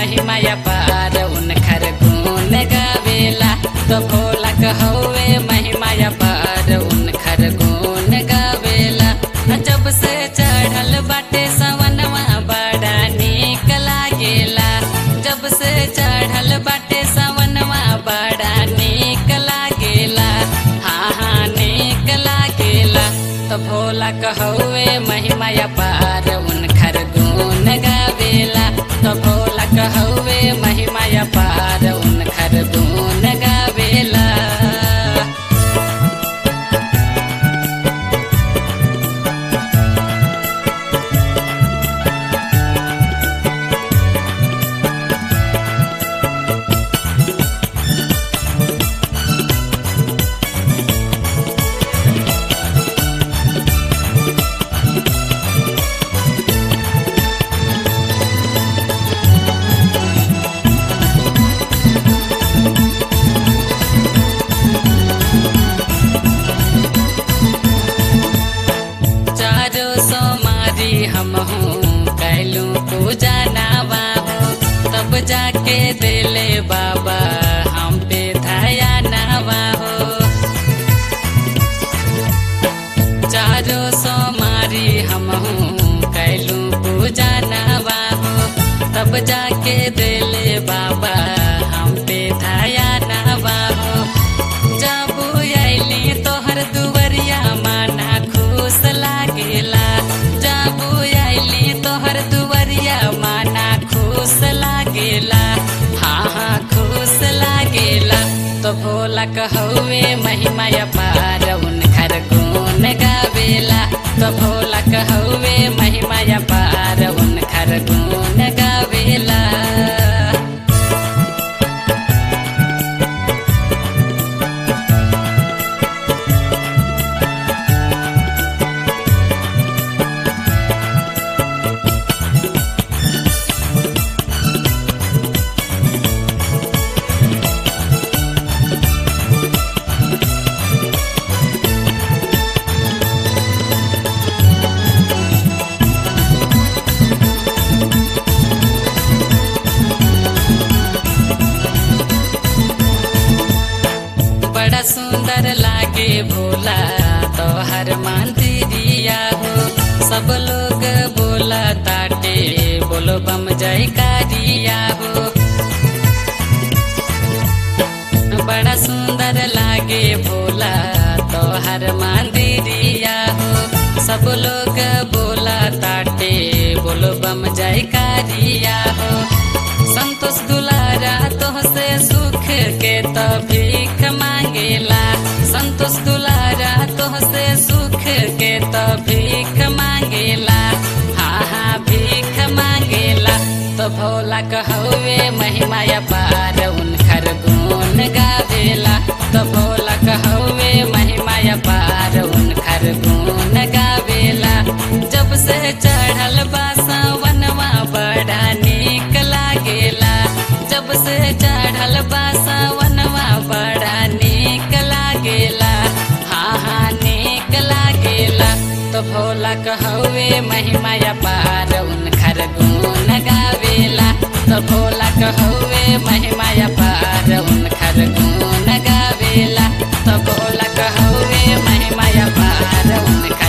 महिमा पार उनकर गुण गावेला तो भोला कहवे महिमा पार उनकर गुण गावेला जब से चढ़ल बाटे सवनवा बड़ा नीक लागेला जब से चढ़ल बाटे सवनवा बड़ा नीक लागेला हाँ हाँ नीक लागेला तो भोला कहवे महिमा पार उनकर गुण गावेला तो भोला कहवे महिमा पार उनकर गुण गावेला चारो सोमारी हम हूँ कैलू पूजा नावा हो तब जाके दिले बाबा हम पे धाया नावा हो चारो सोमारी हम हूँ कैलू पूजा नावा हो तब जाके दिले बाबा हम पे धाया नावा हो जब अली तोहर दुवरिया माना खुश लागेला जब अली तोहर दुवरिया माना खुश लागेला हाँ हाँ खुश लागेला तो भोला कहवे महिमा पार उनकर गुण गावेला तो भोला कहवे महिमा पार उनकर गुण गावेला बड़ा सुंदर लागे भोला तो हर मंदिरिया हो सब लोग बोला ताटे बोलो बम जय कारिया हो बड़ा सुंदर लागे भोला तो हर मंदिरिया हो सब लोग बोला ताटे बोलो बम जय कारिया हो संतोष दुलारा तोहसे सुख के तो भीख मांगेला संतोष दुलारा तोहसे सुख के तो भीख मांगेला हाँ हाँ भीख मांगेला तो भोला कहवे महिमा पार उनकर गुण गावेला तो भोला कहवे महिमा पार उनकर गुण गावेला जब से चढ़ल बा सावनवा बड़ा नीक लागेला जब से चढ़ल बा सावनवा बड़ा नीक लागेला हाँ हाँ नीक लागेला तो भोला कहवे महिमा पार उनकर गुण गावेला तो भोला कहवे महिमा पार उनकर गुण गावेला तो भोला कहवे महिमा पार उनकर